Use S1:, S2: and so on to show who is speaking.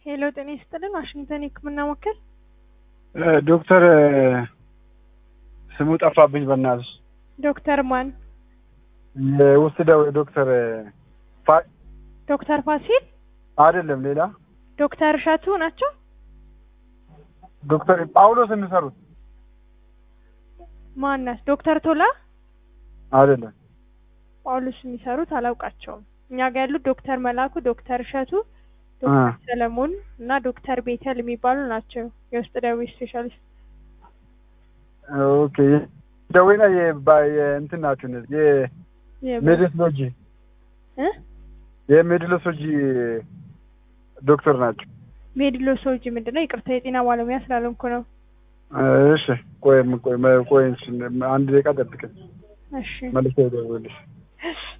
S1: ሄሎ ጤና ይስጥልን ዋሽንግተን የህክምና ወኪል
S2: ዶክተር ስሙ ጠፋብኝ በእናትሽ።
S1: ዶክተር ማን?
S2: የውስጥ ደዌ ዶክተር ፋ-
S1: ዶክተር ፋሲል
S2: አይደለም ሌላ
S1: ዶክተር እሸቱ ናቸው።
S2: ዶክተር ጳውሎስ የሚሰሩት
S1: ማናት? ዶክተር ቶላ
S2: አይደለም።
S1: ጳውሎስ የሚሰሩት አላውቃቸውም። እኛ ጋር ያሉት ዶክተር መላኩ፣ ዶክተር እሸቱ፣ ዶክተር ሰለሞን እና ዶክተር ቤተል የሚባሉ ናቸው የውስጥ ደዌ ስፔሻሊስት።
S2: ኦኬ ደዌና የባ- የእንትን ናቸው እነዚህ የሜዲስሎጂ
S1: እ
S2: የሜዲሎሶጂ ዶክተር ናቸው።
S1: ሜዲሎሶጂ ምንድን ነው? ይቅርታ የጤና ባለሙያ ስላልሆንኩ ነው።
S2: እሺ ቆይ ቆይ ቆይ አንድ ደቂቃ ጠብቀኝ
S1: እሺ
S2: መልሼ እደውልልሽ።
S1: እሺ